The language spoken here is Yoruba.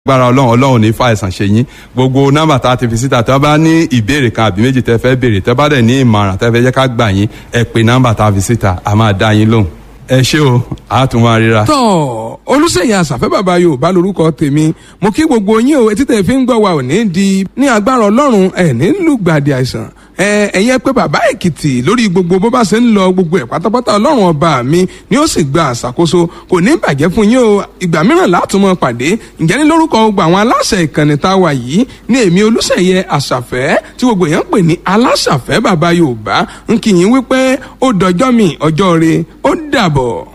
gbára ọlọ́run ọlọ́run ní fa àìsàn ṣe yín gbogbo nọ́mbà tá a ti fi síta tí wọ́n bá ní ìbéèrè kan àbí méjì tẹ́ fẹ́ béèrè tẹ́ bá dẹ̀ ní ìmọ̀ràn tẹ́ fẹ́ jẹ́ ká gbà yín ẹ pè nọ́mbà tá a fi síta a máa dá yín lóhùn ẹ ṣé o a tún máa ríra. tọ́ olùsèyìn àṣàfẹ́ bàbá yorùbá lorúkọ tèmi mo kí gbogbo yín o etí tẹ̀ fi ń gbọ́ wa ò ní di ní agbára ọlọ́run ẹ̀ ní lùgbàdì àìsàn ẹ ẹ̀yin pé bàbá èkìtì lórí gbogbo bó bá ṣe ń lọ gbogbo ẹ̀ pátápátá ọlọ́run ọba mi ni ó sì gba àṣàkóso kò ní bàjẹ́ fún yín o ìgbà mìíràn látùmọ̀ pàdé ǹjẹ́ ní lórúkọ gbogbo àwọn aláṣẹ ìkànnì tá a wà yìí ní èmi olùsẹ̀yẹ àṣàfẹ́ tí gbogbo èèyàn ń pè ní aláṣàfẹ́ bàbá yorùbá ń kí yín wípé ó dọjọ́ mi ọjọ́ re ó dàbọ̀.